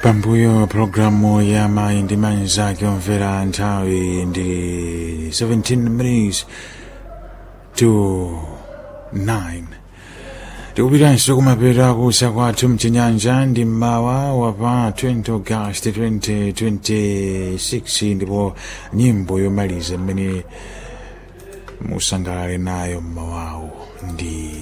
pambuyo programu ya mayi ndi manzake omvera nthawi ndi 17 minutes to 9 tikupitanso kumapeto kusa kwathu mchinyanja ndi mmawa wa pa 20 august 2026 ndipo nyimbo yomaliza mmene musangalale nayo mmawawo ndi